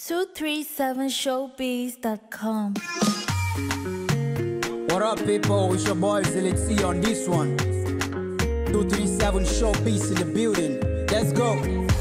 237showbiz.com. What up, people? It's your boy Zilixi on this one. 237 Showpiece in the building. Let's go.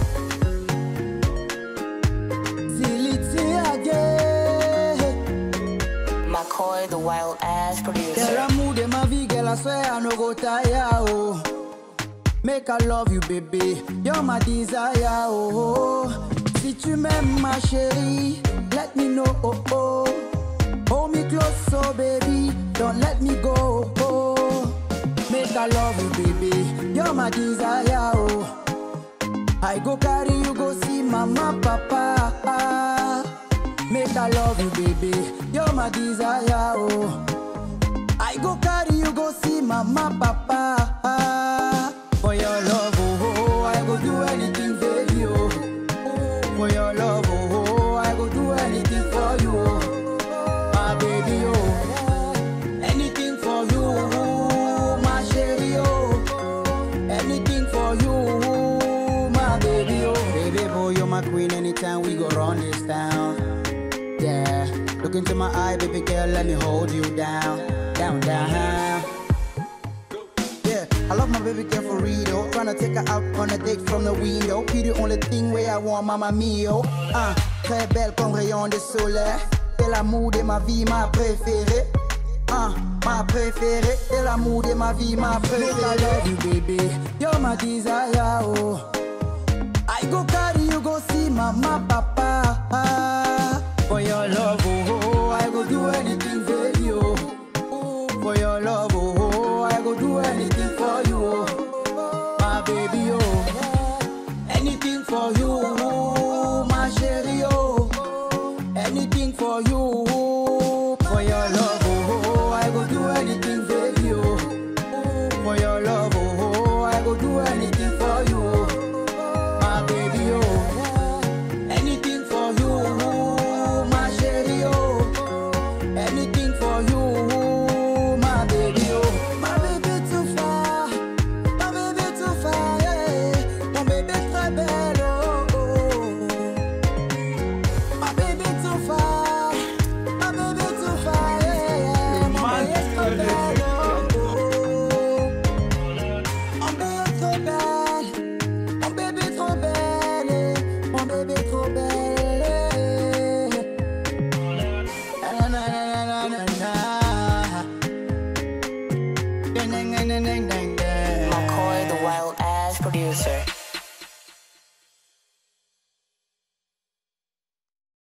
Zilixi again. McCoy, the wild ass Girl, producer. I mood in my V, girl, I swear I no go tire, oh. Make I love you, baby. You're my desire, oh. Si tu m'aimes, ma chérie, let me know, oh, oh. Hold me close, so baby, don't let me go, oh. Make I love you, baby. You're my desire, oh. I go carry you, go see mama, papa. Make I love you, baby. You're my desire, oh. I go carry you go see mama papa For your love oh, oh I go do anything for you oh. For your love oh, oh I go do anything for you oh. My baby oh Anything for you oh, my chérie oh Anything for you oh, my baby oh Baby boy you're my queen anytime we go run this town yeah. Look into my eye, baby girl, let me hold you down, down, down. Yeah, I love my baby girl for real. Tryna take her out on a date from the window. Be the only thing where I want, mama mio. Ah, très belle comme rayon de soleil. C'est l'amour de ma vie, ma préférée. Ah, ma préférée. C'est l'amour de ma vie, ma préférée. I love you, baby. You're my desire, oh. I go carry you go see mama papa For your love oh, oh I go do anything for you oh. For your love oh, oh I go do anything for you oh. My baby oh Anything for you oh, my chérie oh Anything for you